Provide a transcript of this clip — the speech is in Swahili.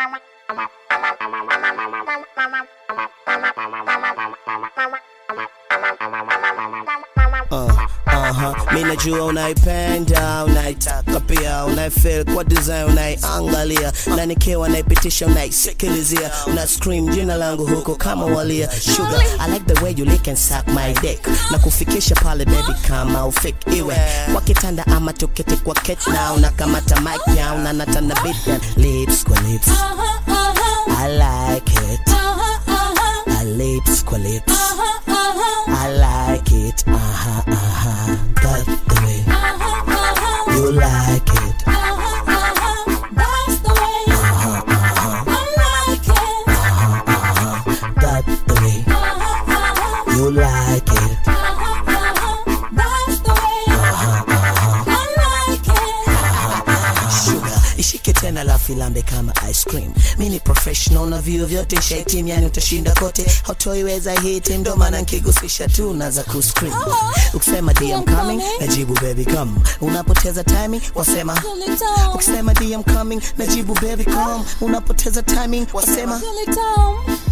Uh, uh-huh. Mi najua unaipenda, unaitaka pia, unaifeel kwa design, unaiangalia na nikiwa naipitisha, unaisikilizia, una scream jina langu huko kama walia. Sugar, I like the way you lick and suck my dick, na kufikisha pale baby kama ufik iwe kwa kitanda ama tuketi kwa ket na unakamata mic ya unanatana beat ya lips kwa lips. I like it. I lips kwa lips. I like it. Uh-huh, uh-huh. That's the way you like it. That's the way you like it. Sugar, ishike tena la filambe kama ice cream. Mi ni professional na vio vyote shaitim, yani utashinda kote, hautoiweza hiti, ndo maana nkigusisha tu naza kuscream. Ukisema DM coming, najibu baby come. Unapoteza timing, wasema ukisema DM coming, najibu baby come. Unapoteza timing, wasema Feel it down.